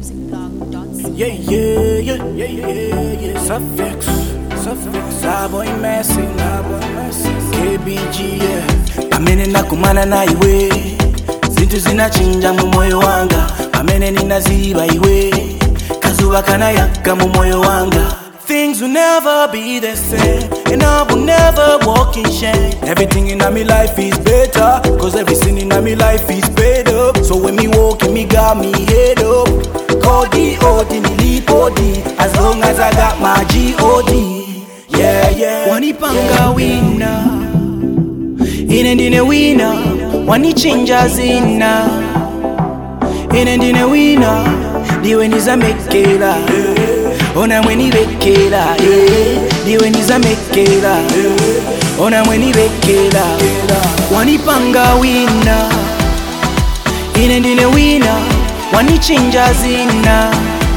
musicblog.co. Yeah, yeah, yeah, yeah, yeah, yeah. Suffix, suffix. Sabo imesi, nabo imesi. KBG, yeah. Amene nakumana na iwe zinthu zinachinja mu moyo wanga amene ninaziba iwe kazuba kanayaka mu moyo wanga Things will never be the same And I will never walk in shame Everything in my life is better Cause everything in my life is paid up So when me walking, me got me head up Cody, Odi, nilipodi As long as I got my G-O-D Yeah, yeah Wanipanga wina Ine ndine wina Wanichinja zina Ine ndine wina Ndiwe nizamekela Ona mwenibekela eh. Ndiwe nizamekela Ona mwenibekela Wanipanga wina Ine ndine wina Wanichinja zina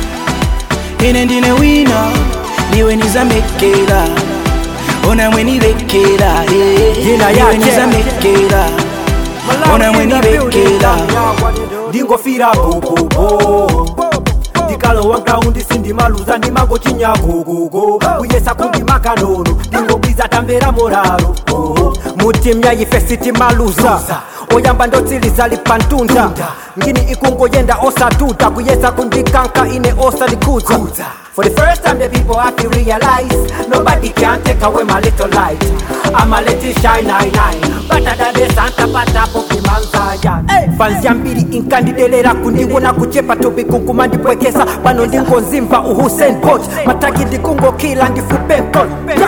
Ine ndine wina Ndiwe nizamekela Ona mwenibekela eh. Jina Ndiwe yake. nizamekela Ona mwenibekela ndingofira gogogo ndikalowa graundi sindimaluza ndimangochinya gogogo kuyesa kundimaka nono ndingobwiza tamvera moraro mutimya ife sitimaluza oyamba ndotsiliza lipantunda ngini ikungoyenda osatuta kuyesa kundikanka ine osalikudza For the first time the people have to realize Nobody can take away my little light I'm a little shine nine nine Better than the Santa Pata Pokemon Zion hey. Fans ya mbili inkandidelera kundiwona kuchepa tubikunkuma ndipwekesa pano ndingonzimva uhusen Bolt mataki ndikungokila ndifupenkol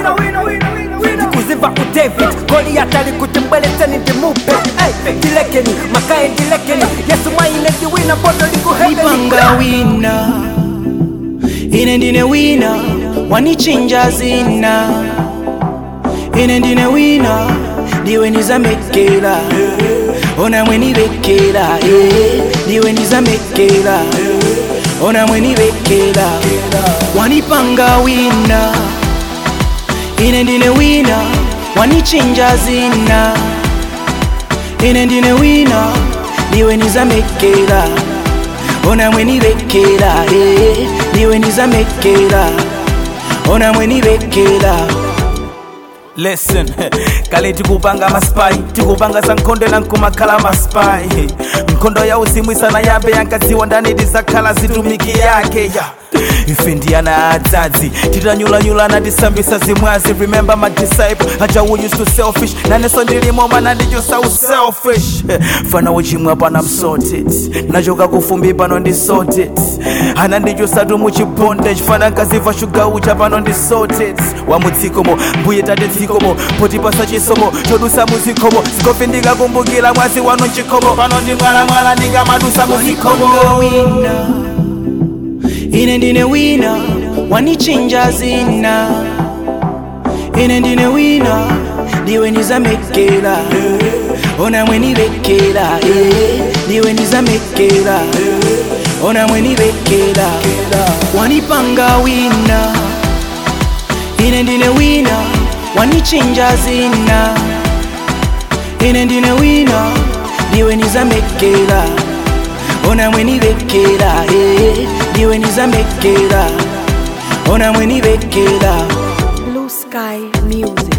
ndikuzimva udavid goliyati ali kuti mbweletseni ndimupe hey. ndilekeni makaye ndilekeni yesu mwaine ndiwina bodo likuhebeni wanipanga wina ine ndine wina wanichinja zina ine ndine wina ndiwe nizamekela ona mwenibekela eh. ndiwe nizamekela ona mwenibekela wanipanga wina ine ndine wina wanichinja zina ine ndine wina ndiwe nizamekela ona mwenibekela eh. ndiwe nizamekela ona mwenibekela listen kale tikupanga maspai tikupanga za nkhondo na nkumakhala maspai nkhondo ya uzimu isana yabe yankadziwa ndani tizakhala zitumiki yake ya ife ndiyana adzadzi titanyulanyulana tisambisa zimwazi remember my disciple aja who used to selfish naneso ndilimo mana ndichosa uselfish fana uchimwa pano I'm sorted nachoka kufumbi pano ndi sorted ana ndichosatu muchibondage fana nkaziva shuga ucha pano ndi sorted wamudzikomo mbuye tate dzikomo poti pasa chisomo chodusa muzikomo zikofi ndikakumbukira mwazi wanu mchikomo pano ndi mwalamwala ndikamadusa muzikomo wanipanga wina ine ndine wina wanichinja zina ine ndine wina ndiwe nizamekela ona mwenibekela eh. ndiwe nizamekela ona mwenibekela wanipanga wina ine ndine wina wanichinja zina ine ndine wina ndiwe nizamekela ona mwenibekela eh. ndiwe nizamekela ona mwenibekela Blue Sky Music.